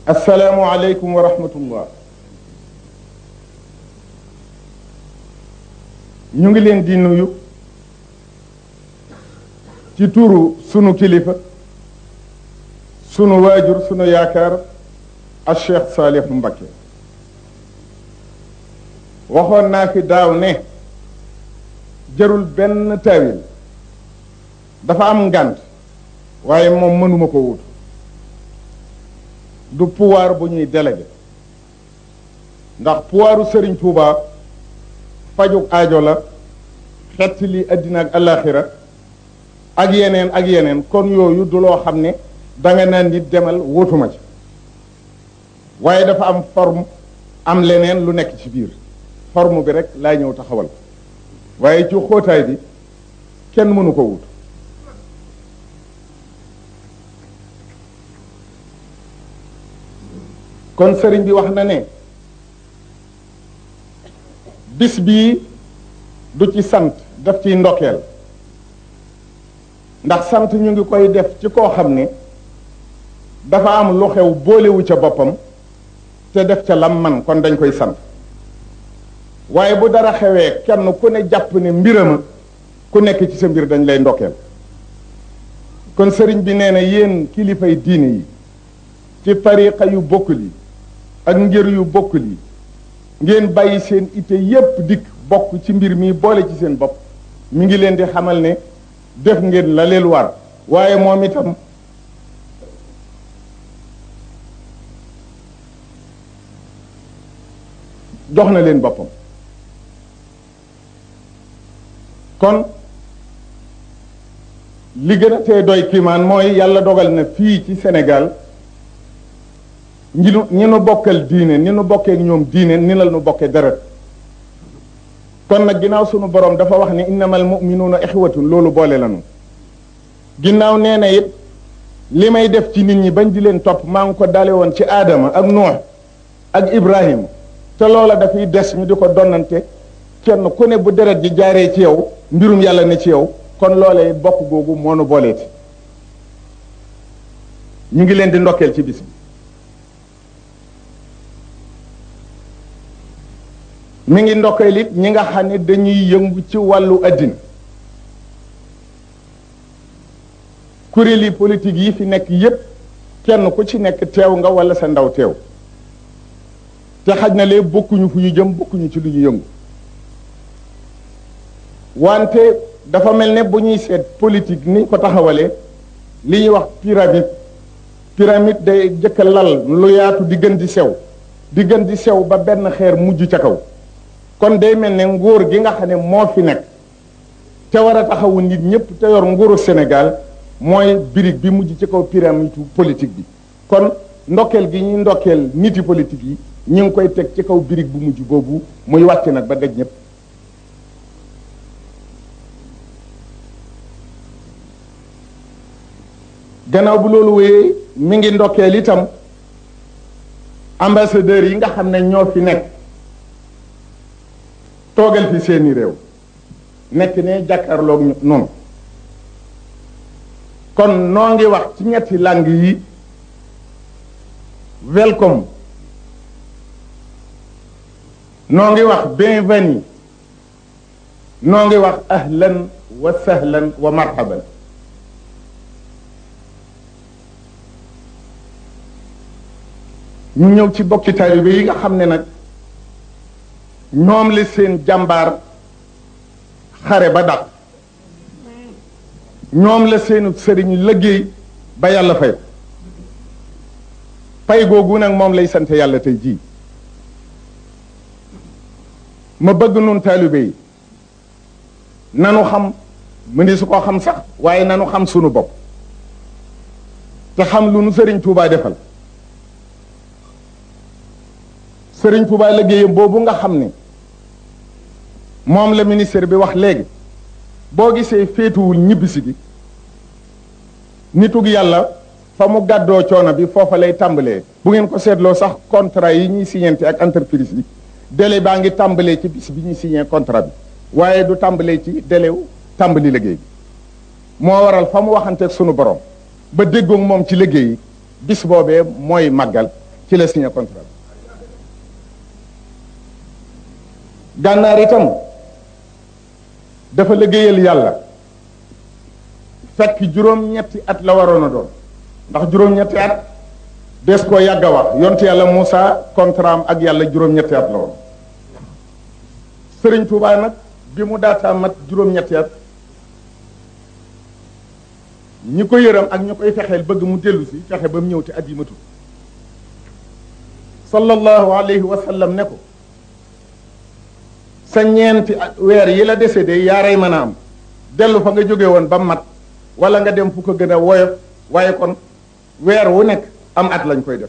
assalaamu aleykum wa rahmatullah ñu ngi leen di nuyu ci turu sunu kilifa sunu waajur sunu yaakaar al cheikh Saalih Mbakke waxoon naa fi daaw ne jarul benn taawil dafa am ngànt waaye moom mënuma ko wut du pouvoir bu ñuy délégué ndax pouvoiru Serigne Touba fajug aajo la xett li addina ak alaxira ak yeneen ak yeneen kon yooyu du loo xam ne danga naan nit demal wóotuma ci waaye dafa am forme am leneen lu nekk ci biir forme bi rek laa ñëw taxawal waaye ci xóotaay bi kenn mënu ko wut kon sëriñ bi wax na ne bis bii du ci sant daf ciy ndokkeel ndax sant ñu ngi koy def ci koo xam ne dafa am lu xew boolewu ca boppam te def ca lam man kon dañ koy sant waaye bu dara xewee kenn ku ne jàpp ne mbirama ku nekk ci sa mbir dañ lay ndokkeel kon sëriñ bi nee na yéen kilifay diine yi ci tariqa yu bokkul yi ak ngir yu bokkul yi ngeen bàyyi seen ite yépp dikk bokk ci mbir mi boole ci seen bopp mi ngi leen di xamal ne def ngeen la leen war waaye moom itam jox na leen boppam kon li gën a tee doy kiimaan mooy yàlla dogal na fii ci Sénégal ñi nu ñi nu bokkal diine ni nu bokkee ñoom diine ni la nu bokkee deret kon nag ginnaaw sunu borom dafa wax ni innamal muminuuna ixwatun loolu boole lanu ginnaaw nee na it li may def ci nit ñi bañ di leen topp maa ngi ko dale woon ci aadama ak nuux ak ibrahima te loola dafay des ñu di ko donnante kenn ku ne bu deret ji jaaree ci yow mbirum yàlla ne ci yow kon loolee bokk googu moo nu booleeti ñu ngi leen di ndokkeel ci bis bi mi ngi ndokkeel it ñi nga xam ne dañuy yëngu ci wàllu addina kuréeli politique yi fi nekk yépp kenn ku ci nekk teew nga wala sa ndaw teew te xaj na lee bokkuñu fu ñu jëm bokkuñu ci lu ñu yëngu wante dafa mel ne bu ñuy seet politique ni ko taxawalee li ñuy wax pyramide pyramide day jëkk lal lu yaatu di gën di sew di gën di sew ba benn xeer mujj ca kaw kon day mel ne nguur gi nga xam ne moo fi nekk te war a taxawu nit ñëpp te yor nguuru Sénégal mooy birig bi mujj ci kaw pyramide politique bi kon ndokkeel gi ñuy ndokkeel niti politique yi ñu ngi koy teg ci kaw birig bu mujj boobu muy wàcc nag ba daj ñëpp gannaaw bu loolu wéyee mi ngi ndokkeel itam ambassadeurs yi nga xam ne ñoo fi nekk toogal fi seeni réew nekk ne jàkkaarloog noonu kon noo ngi wax ci ñetti langue yi welcome noo ngi wax bienvenue noo ngi wax ahlan wa sahlan wa marhaban ñu ñëw ci bokki taalibe yi nga xam ne nag ñoom la seen jàmbaar xare ba dàq ñoom la seenu sëriñ liggéey ba yàlla fay pay googu nag moom lay sant yàlla tey jii ma bëgg nun taalibe yi nanu xam mu ni su ko xam sax waaye nanu xam sunu bopp te xam lu nu sëriñ Tuubaa defal sëriñ Tuubaa liggéeyam boobu nga xam ne moom la ministère bi wax léegi boo gisee féetuwul ñibbisi gi nitug yàlla fa mu gàddoo coono bi foofa lay tàmbalee bu ngeen ko seetloo sax contrat yi ñuy signante ak entreprise yi délai baa ngi tàmbalee ci bis bi ñuy signé contrat bi waaye du tàmbalee ci délai wu tàmbali liggéey bi moo waral fa mu waxanteeg sunu borom ba déggoog moom ci liggéey yi bis boobee mooy màggal ci la signé contrat gànnaar itam dafa liggéeyal yàlla fekk juróom-ñetti at la waroon a doon ndax juróom-ñetti at des koo yàgg a wax yonte yàlla Moussa contrat am ak yàlla juróom-ñetti at la woon Sëriñ Tuubaa nag bi mu daataa mat juróom-ñetti at ñi ko yëram ak ñi koy fexeel bëgg mu dellu si fexe ba mu ñëw te at yi matul sallallahu alayhi wa sallam ne ko sa ñeenti weer yi la décédé yaaray mën a am dellu fa nga jóge woon ba mat wala nga dem fu ko gën a woyof waaye kon weer wu nekk am at lañ koy def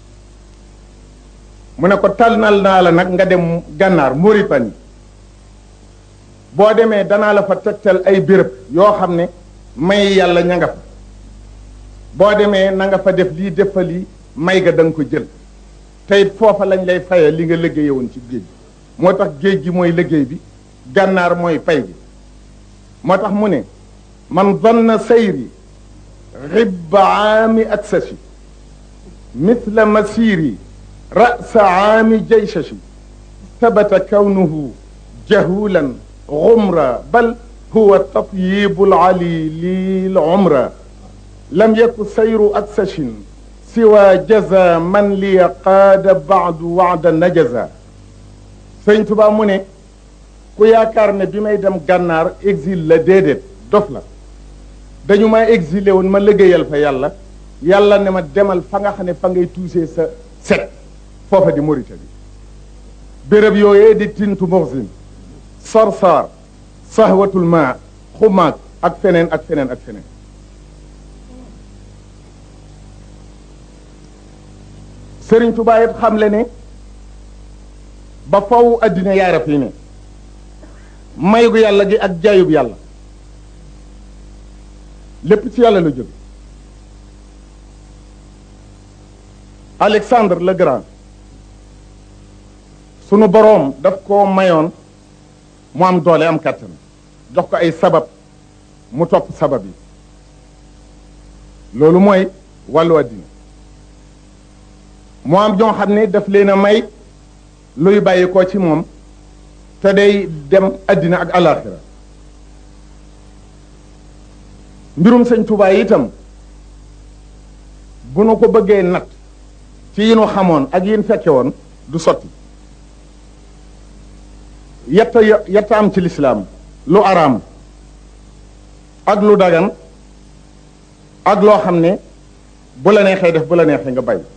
mu ne ko tànnal naa la nag nga dem gànnaar Mauritanie boo demee danaa la fa tegtal ay béréb yoo xam ne may yàlla ña nga fa boo demee na nga fa def lii def fa lii may ga da nga ko jël tey foofa lañ lay faye li nga liggéeye woon ci géej gi moo tax géej gi mooy liggéey bi gànnaar mooy pay bi moo tax mu ne man zanna sayri ribba aami aksashi mithla masiri ra'sa aami jaysashi tabata kawnuhu jahulan غمرا بل هو التطييب العلي للعمرة لم يكن سير أكسش سوى جزا من لي قاد بعد وعد نجزا sëñ Tuba mu ne ku yaakaar ne bi may dem gànnaar exil la déedéet dof la dañu ma exilé woon ma liggéeyal fa yàlla yàlla ne ma demal fa nga xam ne fa ngay tuusee sa set foofa di Mauritanie béréb yooyee di tintu moxsin sarsar sahwatul ma xumaag ak feneen ak feneen ak feneen Sëriñ Tuubaa it xam le ne ba faw addina yaara fii ne maygu yàlla gi ak jaayub yàlla lépp ci yàlla la jóge Alexandre le Grand sunu boroom daf koo mayoon mu am doole am kàttan jox ko ay sabab mu topp sabab yi loolu mooy wàllu àddina mu am ñoo xam ne daf leen a may luy bàyyi ko ci moom te day dem àddina ak alaxira mbirum sëñ Tuubaa itam bu nu ko bëggee nat ci yi nu xamoon ak yin fekke woon du sotti yetta yetta am ci lislaam lu araam ak lu dagan ak loo xam ne bu la neexee def bu la neexee nga bay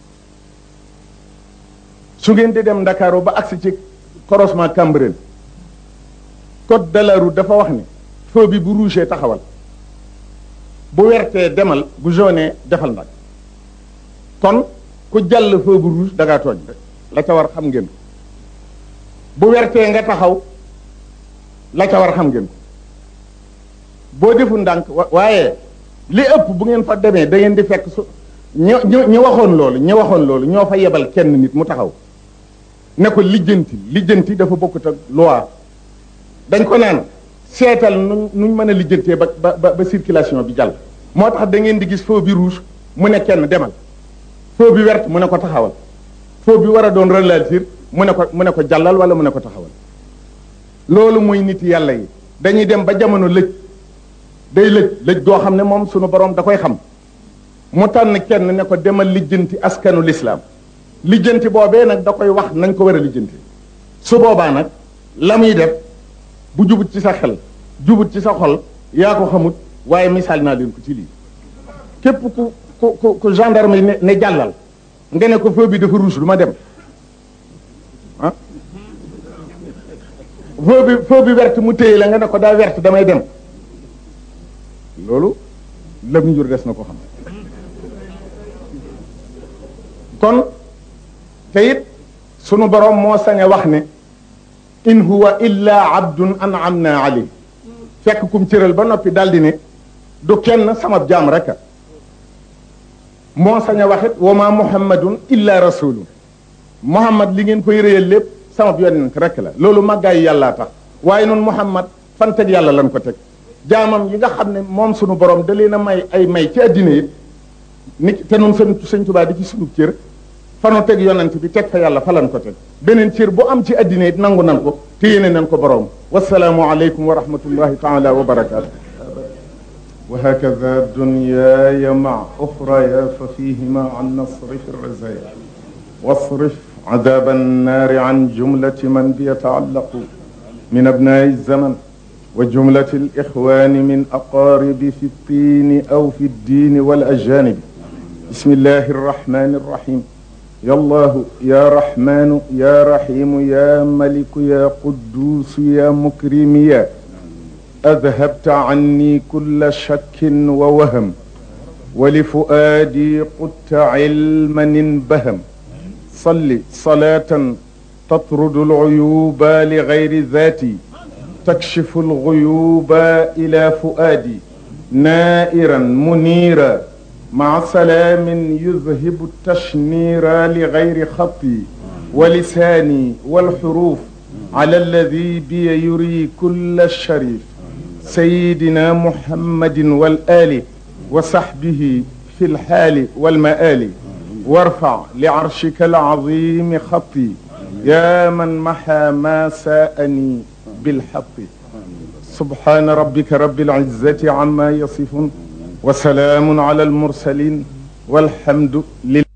su ngeen di dem ndakaaru ba agsi ci croisement Cambérène code de la route dafa wax ne feu bi bu rouge taxawal bu wertee demal bu jaune defal nag kon ku jàll feu bu rouge da ngaa tooñ la ca war xam ngeen ko bu wertee nga taxaw la ca war xam ngeen ko boo defu ndànk waaye li ëpp bu ngeen fa demee da ngeen di fekk su ñi ñi waxoon loolu ñi waxoon loolu ñoo fa yebal kenn nit mu taxaw ne ko lijjanti lijjanti dafa bokkut ak loi dañ ko naan seetal nu nuñ mën a lijjantee ba ba ba circulation bi jàll moo tax da ngeen di gis feu bi rouge mu ne kenn demal feu bi vert mu ne ko taxawal feu bi war a doon ralentir mu ne ko mu ne ko jàllal wala mu ne ko taxawal loolu mooy nit yàlla yi dañuy dem ba jamono lëj day lëj lëj goo xam ne moom sunu borom da koy xam mu tànn kenn ne ko demal lijjanti askanu lislaam lijjanti boobee nag da koy wax nañ ko war a lijjanti su boobaa nag la muy def bu jubut ci sa xel jubut ci sa xol yaa ko xamut waaye misaal naa leen ko ci lii képp ku ku ku ku gendarme yi ne ne jàllal nga ne ko feu bi dafa rouge du ma dem ah feu bi feu bi verte mu téye la nga ne ko daa verte damay dem loolu lëm njur des na ko xam kon te it sunu borom moo sañ a wax ne in huwa illa abdun an'amna alayhi fekk kum cëral ba noppi daldi ne du kenn sama jaam rek a moo sañ a waxit wa ma muhammadun illa rasulun muhammad li ngeen koy réyal lépp sama yonent rek la loolu màggaayu yàllaa tax waaye noonu muhammad fan teg yàlla lan ko teg jaamam yi nga xam ne moom sunu borom da leen a may ay may ci addina it ni te noonu sëñ sëñ Tuubaa di ci sunu cër fanu teg yonent bi teg fa yàlla falan ko teg beneen cër bu am ci addina it nangu nan ko te yéene nan ko borom wasalaamu aleykum wa rahmatullahi taala wa barakaatu وهكذا دنياي مع أخرى ففيهما عن نصرف الرزايا واصرف عذاب النار عن جملة من بيتعلق من أبناء الزمن وجملة الإخوان من أقارب في الطين أو في الدين والأجانب بسم الله الرحمن الرحيم يا الله يا رحمن يا رحيم يا ملك يا قدوس يا مكرم يا أذهبت عني كل شك ووهم ولفؤادي قدت علما انبهم صل صلاة تطرد العيوب لغير ذاتي تكشف الغيوب إلى فؤادي نائرا منيرا مع سلام يذهب التشنير لغير خطي ولساني والحروف على الذي بي يري كل الشريف سيدنا محمد والآل وصحبه في الحال والمآل وارفع لعرشك العظيم خطي يا من محى ما ساءني بالحق سبحان ربك رب العزة عما يصفون وسلام على المرسلين والحمد لله